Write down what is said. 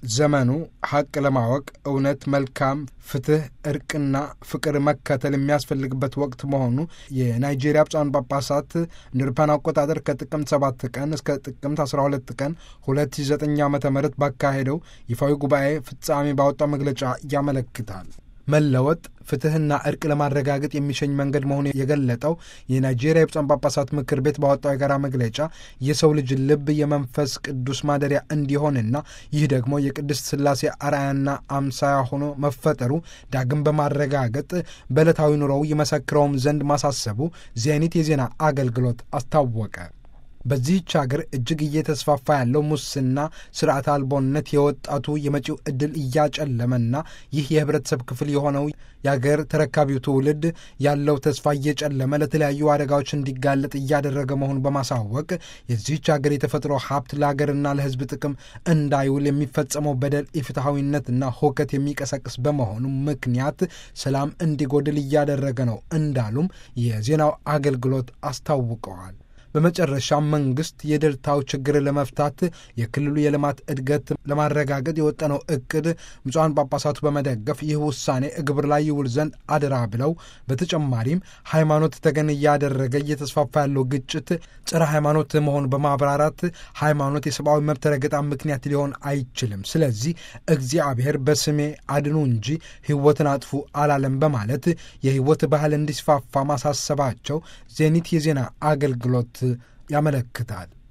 ዘመኑ ሐቅ ለማወቅ እውነት፣ መልካም ፍትህ፣ እርቅና ፍቅር መከተል የሚያስፈልግበት ወቅት መሆኑ የናይጄሪያ ብፁዓን ጳጳሳት እንደ አውሮፓውያን አቆጣጠር ከጥቅምት 7 ቀን እስከ ጥቅምት 12 ቀን 2009 ዓ ም ባካሄደው ይፋዊ ጉባኤ ፍጻሜ ባወጣው መግለጫ ያመለክታል። መለወጥ ፍትህና እርቅ ለማረጋገጥ የሚሸኝ መንገድ መሆኑ የገለጠው የናይጄሪያ የብፁዓን ጳጳሳት ምክር ቤት ባወጣው የጋራ መግለጫ የሰው ልጅ ልብ የመንፈስ ቅዱስ ማደሪያ እንዲሆንና ይህ ደግሞ የቅድስት ሥላሴ አርአያና አምሳያ ሆኖ መፈጠሩ ዳግም በማረጋገጥ በዕለታዊ ኑሮው ይመሰክረውም ዘንድ ማሳሰቡ ዜኒት የዜና አገልግሎት አስታወቀ። በዚህች ሀገር እጅግ እየተስፋፋ ያለው ሙስና፣ ስርዓት አልቦነት የወጣቱ የመጪው ዕድል እያጨለመና ይህ የህብረተሰብ ክፍል የሆነው የአገር ተረካቢው ትውልድ ያለው ተስፋ እየጨለመ ለተለያዩ አደጋዎች እንዲጋለጥ እያደረገ መሆኑን በማሳወቅ የዚህች ሀገር የተፈጥሮ ሀብት ለሀገርና ለሕዝብ ጥቅም እንዳይውል የሚፈጸመው በደል ኢፍትሐዊነትና ሁከት የሚቀሰቅስ በመሆኑ ምክንያት ሰላም እንዲጎድል እያደረገ ነው እንዳሉም የዜናው አገልግሎት አስታውቀዋል። በመጨረሻም መንግስት የደልታው ችግር ለመፍታት የክልሉ የልማት እድገት ለማረጋገጥ የወጠነው እቅድ ብፁዓን ጳጳሳቱ በመደገፍ ይህ ውሳኔ ግብር ላይ ይውል ዘንድ አደራ ብለው በተጨማሪም ሃይማኖት ተገን እያደረገ እየተስፋፋ ያለው ግጭት ጸረ ሃይማኖት መሆኑ በማብራራት ሃይማኖት የሰብአዊ መብት ረገጣ ምክንያት ሊሆን አይችልም። ስለዚህ እግዚአብሔር በስሜ አድኑ እንጂ ሕይወትን አጥፉ አላለም በማለት የሕይወት ባህል እንዲስፋፋ ማሳሰባቸው ዜኒት የዜና አገልግሎት ያመለክታል።